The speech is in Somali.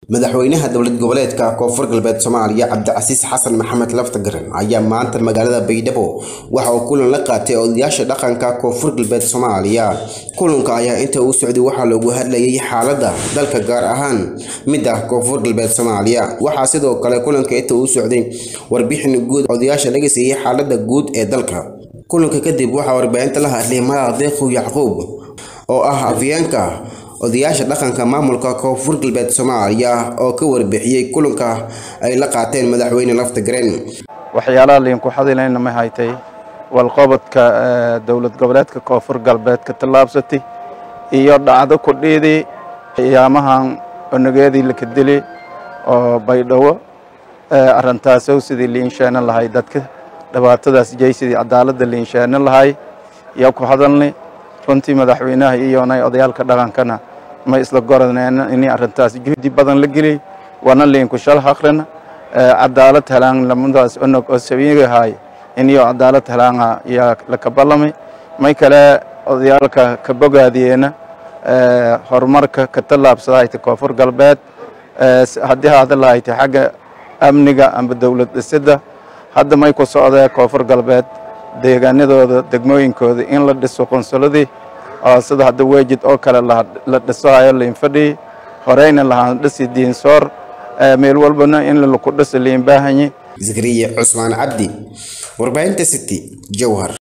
madaxweynaha dowlad goboleedka koonfur galbeed soomaaliya cabdicasiis xasan maxamed laftagaran ayaa maanta magaalada baydhabo waxa uu kulan la qaatay odayaasha dhaqanka koonfur galbeed soomaaliya kulanka ayaa inta uu socday waxaa loogu hadlayay xaaladda dalka gaar ahaan midda koonfur galbeed soomaaliya waxaa sidoo kale kulanka inta uu socday warbixin guud odayaasha laga siiyey xaaladda guud ee dalka kulanka kadib waxaa warbaahinta la hadlay madax deeqow yacquub oo ah afyeenka odayaasha dhaqanka maamulka koonfur galbeed soomaaliya oo ka warbixiyey kulanka ay la qaateen madaxweyne laftagareen waxyaalaha liinku xadilayna ma haytay walqobodka dowlad goboleedka koonfur galbeed ka tallaabsatay iyo dhacdo kudhiidii qiyaamahan onageedii laka dili oo baydhabo arintaasow sidii liinsheena lahay dadka dhibaatadaas jaysidii cadaaladda liinsheena lahay iyo ku hadalnay runtii madaxweynaha iyonay odayaalka dhaqankana ma isla goraneen inay arrintaas juhdi badan la geliyey wana liinku shal haqrina cadaalad helaan lamadaas onog oo sabiigahay iniyo cadaalad helaanga yaa laka ballamay may kale odayaalka ka bogaadiyeena horumarka ka tallaabsadahayta koonfur galbeed haddii haada lahayta xagga amniga amba dowlad dhisidda hadda may ku socdee koonfur galbeed deegaanadooda degmooyinkooda in la dhiso qunsuladii oo sida hadda weejid oo kale la dhisohayo liinfadhii horeyna lahaan dhisi diinsoor meel walbana in laku dhiso liinbaahanyi zakariya cusmaan cabdi warbaahinta city jowhar